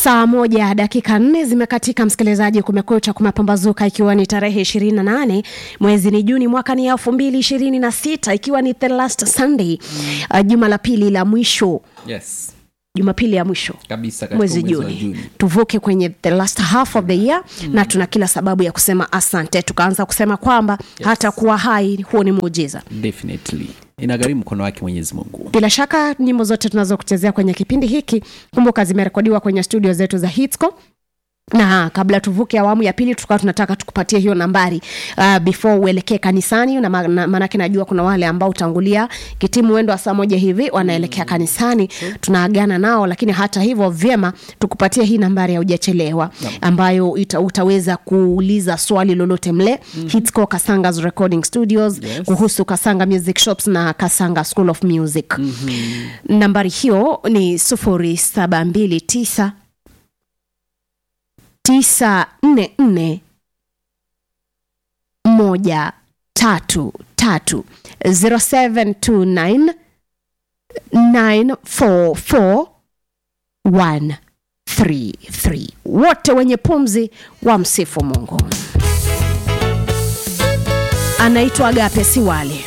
saa moja dakika nne zimekatika msikilizaji kumekucha kumepambazuka ikiwa ni tarehe ishirini na nane mwezi ni juni mwaka ni elfu mbili ishirini na sita ikiwa ni the last sunday mm. uh, juma la pili la mwisho yes jumapili ya mwisho kabisa katika mwezi mwezi wa juni Juni. tuvuke kwenye the last half of the year mm. na tuna kila sababu ya kusema asante tukaanza kusema kwamba yes. hata kuwa hai huo ni muujiza definitely inagharimu mkono wake mwenyezi mungu bila shaka nyimbo zote tunazokuchezea kwenye kipindi hiki kumbuka zimerekodiwa kwenye studio zetu za hitsco na kabla tuvuke awamu ya pili tukawa tunataka tukupatie hiyo nambari uh, before uelekee kanisani na ma- na- maanake najua kuna wale ambao utangulia kitimu wendo wa saa moja hivi wanaelekea kanisani tunaagana nao lakini hata hivyo vyema tukupatie hii nambari ya ujachelewa ambayo ita, utaweza kuuliza swali lolote mle mm-hmm. hitsco kasangas recording studios Yes. kuhusu kasanga music shops na kasanga school of music mm-hmm. nambari hiyo ni sufuri saba mbili tisa tisa nne nne moja tatu tatu 0729 944 133 wote wenye pumzi wa msifu mungu anaitwa agape siwale